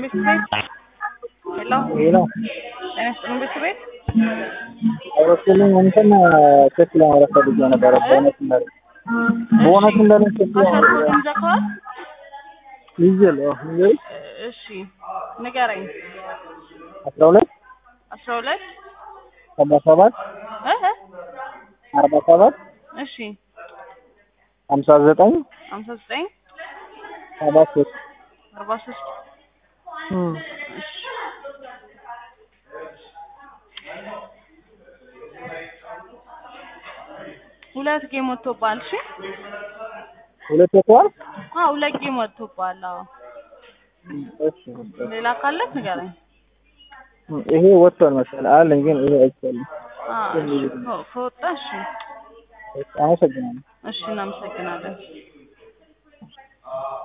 ቤት ቤት ሄሎ ሄሎ ጤና ይስጥልኝ ቤት ቤት አውሮፕላን እንትን ቼክ ለማድረግ ፈልጌ ነበረ። ቦነስ እንዳለ ቦነስ እንዳለ ቼክ አሻርኮት ይዘከዋል ይዤል ይዤ እሺ ንገረኝ አስራ ሁለት አስራ ሁለት ሰባ ሰባት እህ አርባ ሰባት እሺ ሀምሳ ዘጠኝ ሀምሳ ዘጠኝ ሰባ ሶስት አርባ ሶስት እሺ ሁለት ጌም ወጥቶብሃል እሺ ሁለት ወጥቷል። አዎ ሁለት ጌም ወጥቶብሃል አዎ እሺ ሌላ ካለህ ንገረኝ ይሄ ወጥቷል መሰለህ አለኝ፣ ግን ይሄ አይቻልም። አዎ እሺ ከ- ከወጣ እሺ አመሰግናለሁ። እሺ እናመሰግናለን